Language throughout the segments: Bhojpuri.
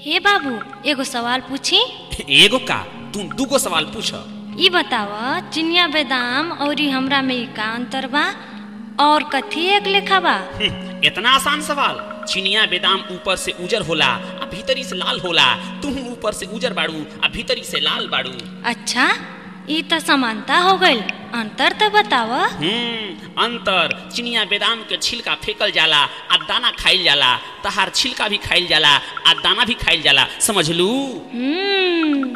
हे बाबू एगो सवाल पूछी एगो का तू दूगो सवाल पूछ ई बताव चिनिया बेदाम और हमरा में ई का अंतर बा और कथी एक लेखा बा इतना आसान सवाल चिनिया बेदाम ऊपर से उजर होला आ भीतरी से लाल होला तू ऊपर से उजर बाड़ू आ भीतरी से लाल बाड़ू अच्छा ई त समानता हो गइल अंतर त बताव हम्म अंतर चिनिया बेदाम के छिलका फेकल जाला आ दाना खाइल जाला तहार छिलका भी खाइल जाला आ दाना भी खाइल जाला समझलू हम्म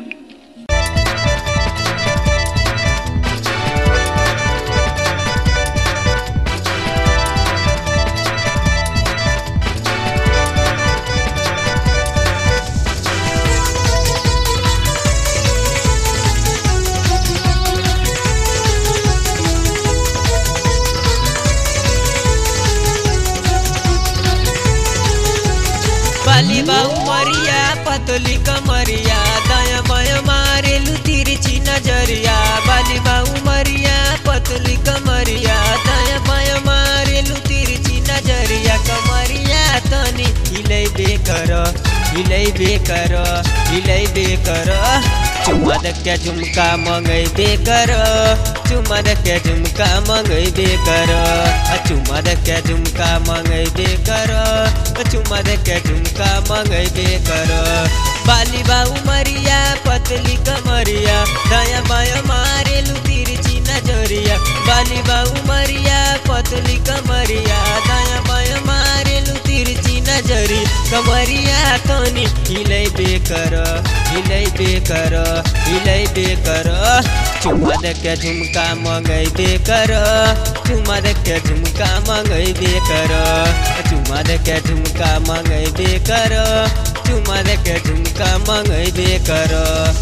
बाली बाऊ मरिया पतली कमरिया दया मय मारेलु तिरछी नजरिया बाली बाऊ मरिया पतली कमरिया दया मय मारेलु तिरछी नजरिया कमरिया तनी हिलै बेकर हिलै बेकर हिलै बेकर चुम्मा के झुमका मंगै बेकर चुम्मा के झुमका मंगै बेकर चुम्मा के झुमका मंगै बेकर चुम्मा के झुमका मंगै बेकर बाली बाऊ मरिया पतली कमरिया दया माया मारेलु तिरछी नजरिया बाली बाऊ मरिया पतली कमरिया दया माया मारेलु तिरछी नजरी कमरिया तनी हिलै बेकर हिलै बेकर हिलै बेकर चुम्मा के झुमका मंगै बेकर चुम्मा के झुमका मंगै बेकर चुम्मा के झुमका मंगै बेकर चुम्मा के झुमका मंगै बेकर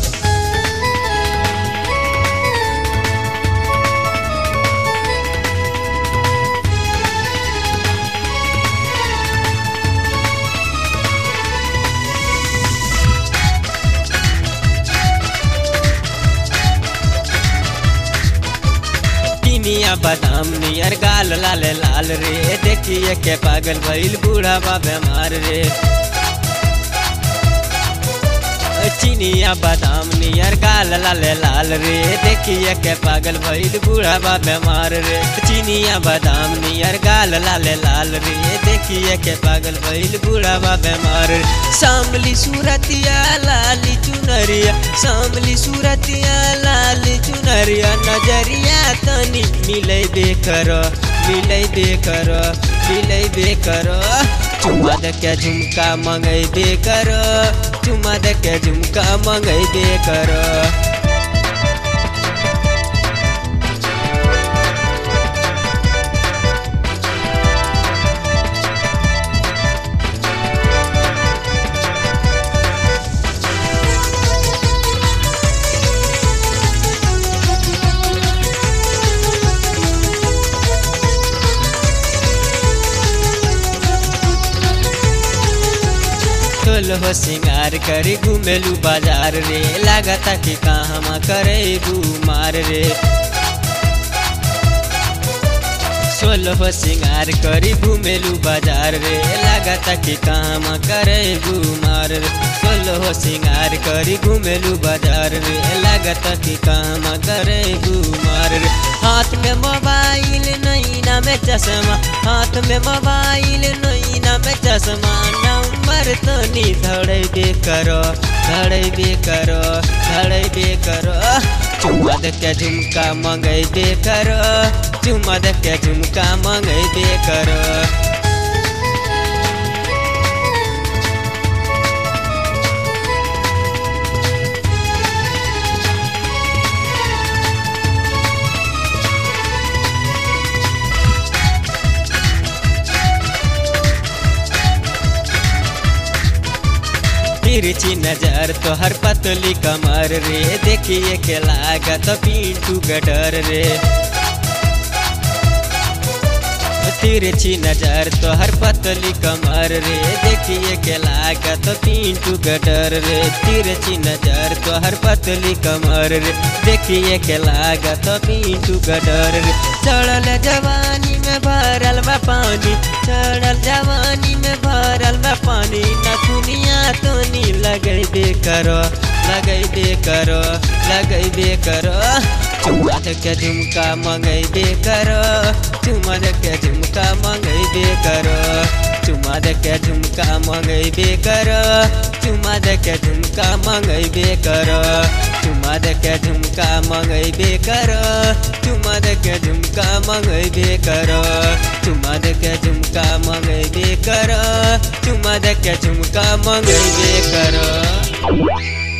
किनिया बादाम नियर गाल लाल लाल रे देखिए के पागल भइल बूढ़ा बा बेमार रे चिनिया बादाम नियर गाल लाल लाल रे देखिए के पागल भइल बूढ़ा बा बेमार रे चिनिया बादाम नियर गाल लाल लाल रे देखिए के पागल भइल बूढ़ा बा बेमार रे सामली सूरतिया लाली चुनरिया सामली सूरतिया लाली चुनरिया नजरिया तनी मिलै बेकर मिलै बेकर मिलै बेकर चुम्मा के झुमका मंगै बेकर चुम्मा के झुमका मंगै बेकर खोल हो सिंगार करी घुमेलू बाजार रे लागता कि कहाँ करे मार रे सोल हो सिंगार करी घुमेलू बाजार रे लागता कि कहाँ करे मार रे सोल हो सिंगार करी घुमेलू बाजार रे लागता कि कहाँ करे मार रे हाथ में मोबाइल नैना में चश्मा हाथ में मोबाइल नैना में चश्मा नंबर तनी धड़े करो धड़े करो धड़े करो चुम्मा के झुमका मंगै बे करो चुम्मा के झुमका मंगै बे करो तिरछी नजर तोहर पतली कमर रे देखिए के लागत पिंटू गडर रे तिरछी नजर तोहर पतली कमर रे देखिए के लागत पिंटू गडर रे तिरछी नजर तोहर पतली कमर रे देखिए के लागत पिंटू गडर रे चढ़ल जवानी में भरल बा पानी चढ़ल जवानी में भरल बा पानी नथुनिया तो नील लगैबे कर लगैबे कर लगैबे कर चुम्मा के झुमका मंगैबे कर चुम्मा के झुमका मंगैबे कर चुम्मा के झुमका मंगैबे कर चुम्मा के झुमका मंगैबे कर चुम्मा के झुमका मंगैबे कर चुम्मा के झुमका मंगैबे कर चुम्मा के झुमका मंगैबे कर चुम्मा के झुमका मंगैबे कर